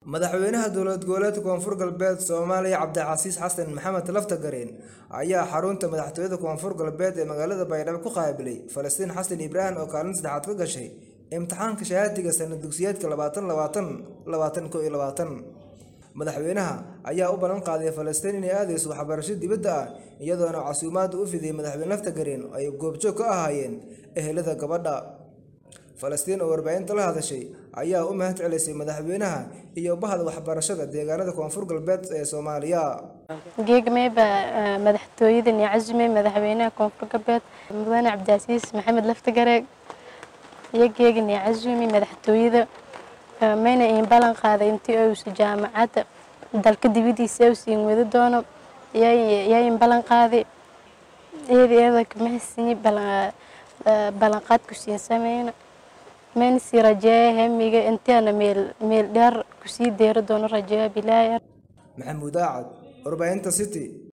madaxweynaha dowlad goboleedka koonfur galbeed soomaaliya cabdicasiis xasan maxamed laftagareen ayaa xarunta madaxtooyada koonfur galbeed ee magaalada baydhabo ku qaabilay falastiin xasan ibraahim oo kaalin saddexaad ka gashay imtixaanka shahaadiga sanad dugsiyeedka labaatan labaatan labaatan ko iyo labaatan madaxweynaha ayaa u ballan qaaday falastiin inay aadayso waxbarasho dibadda ah iyadoona casuumaadda u fidiyey madaxweyne laftagareen ay goobjoog ka ahaayeen ehelada gabadha falastiin oo warbaahinta la hadashay ayaa u mahad celisay madaxweynaha iyo bahda waxbarashada deegaanada koonfur galbeed ee soomaaliya geegmeyba madaxtooyadan iyo casumey madaxweynaha koonfur galbeed mudane cabdicasiis maxamed laftigareeg iyo geegan iyo casumi madaxtooyada mayna iin ballan qaaday intii uusa jaamacadda dalka dibadiisa u siin wadi doono yaa in ballan qaaday iyada iyada kamahasini ballanqaad ku siin sameyna mayna sii rajeeya hamiga intaana meel meel dheer kusii deeri doono rajeeya bilaaya maxamuud aacad warbaahinta city